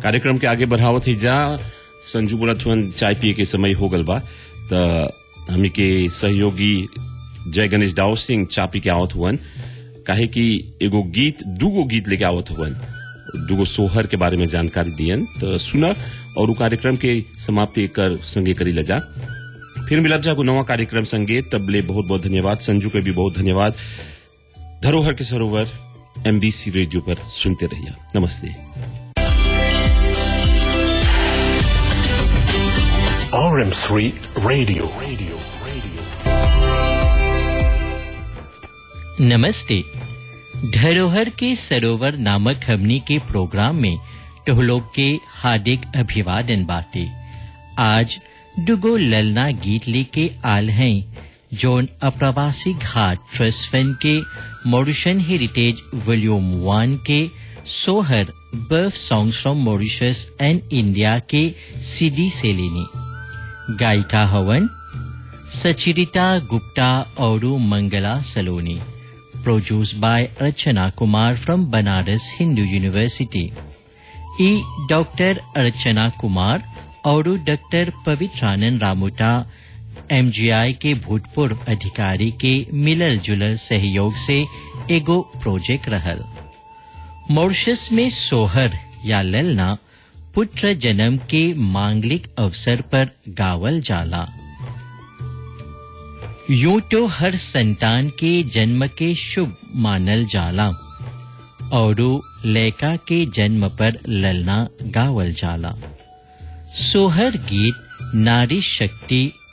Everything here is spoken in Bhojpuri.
कार्यक्रम के आगे बढ़ावत ही जा संजू बोलत हुअन चाय पिए के समय हो गल बा त हमी के सहयोगी जय गणेश दाऊ सिंह चा पी के आवत हुअन काहे कि एगो गीत दूगो गीत लेके आवत हुअन दूगो सोहर के बारे में जानकारी दियन तो सुना और उ कार्यक्रम के समाप्ति कर संगे करी लजा फिर मिलब जागो नवा कार्यक्रम संगे तबले बहुत बहुत धन्यवाद संजू के भी बहुत धन्यवाद धरोहर के सरोवर एमबीसी रेडियो पर सुनते रहिए नमस्ते RM3 Radio. Radio. Radio. नमस्ते धरोहर के सरोवर नामक हमनी के प्रोग्राम में टोहलोग के हार्दिक अभिवादन बाटे आज दुगो ललना गीत लेके आल हैं जोन अप्रवासी घाट ट्रस्ट फंड के मॉरिशन हेरिटेज वॉल्यूम वन के सोहर बर्फ songs from Mauritius and India के सीडी से लेनी गायिका हवन सचिरिता गुप्ता और Mangala Saloni produce by Archana Kumar from Banaras Hindu university ई डॉक्टर अर्चना कुमार और डॉक्टर पवित्रानंद रामुटा एमजीआई के भूतपूर्व अधिकारी के मिलल जुलल सहयोग से एगो प्रोजेक्ट रहल मॉरिशस में सोहर या ललना पुत्र जन्म के मांगलिक अवसर पर गावल जाला यूं तो हर संतान के जन्म के शुभ मानल जाला और लैका के जन्म पर ललना गावल जाला सोहर गीत नारी शक्ति